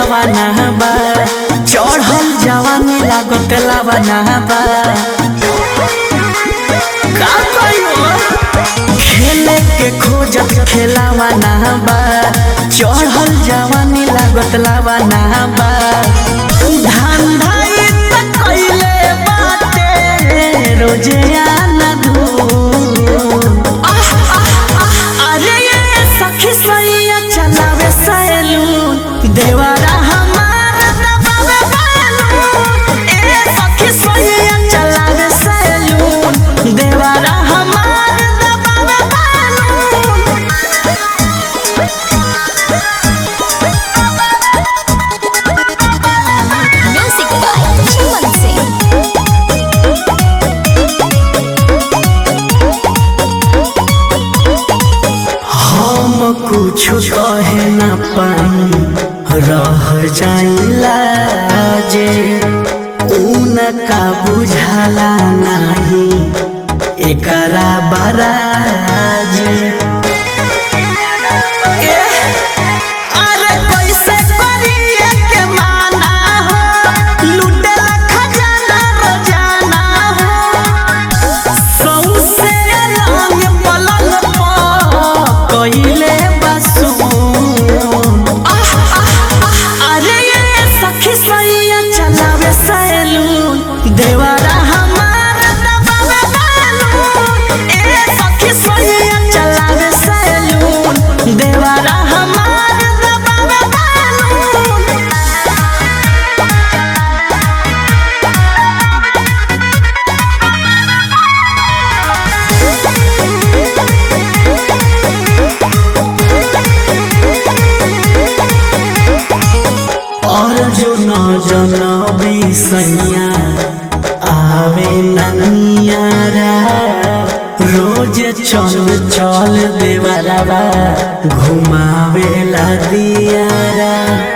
खेलावा ना बा चढ़ल जवानी लागत लावा ना बा का कहियो खेले के खोजत खेलावा ना बा चढ़ल जवानी लागत लावा ना बा धंधा त कइले बाटे रोजे आना धूम अरे ये सखी सैया चलावे सैलून देवारा हमार दबावे बैलून ए सखी सैया चलावे सैलून देवारा हमार दबावे balloon Music by Chuman Singh. हम कुछ कहे न पाई रह जाइला जे उनका बुझाला नहीं एकरा बराजे अरे कैसे करिए के माना हो लुटेला खजाना रोजाना हो सौसे रंग पलंग पर कइले बसून अरे ये सखी सैया चलावे सैलून देवारा हमार दबावे बैलून ए सखी सैया चलावे सैलून देवारा हमार दबावे बैलून और जो न जनबी सैया आवे ननियारा रोज चल चल देवरवा घुमावेला दियारा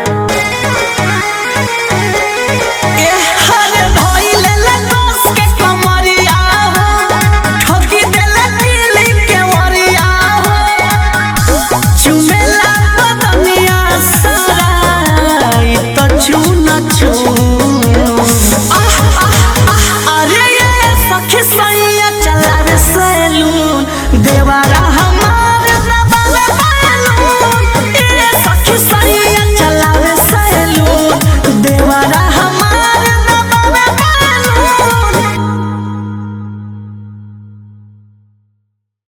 हरे धइले ले दोस के कमरिया हो ठोकी देले दिली के वरिया हो चुमेला बदनिया सारा ई तो चून चून अरे ये सखी सैया चलावे सैलून देवारा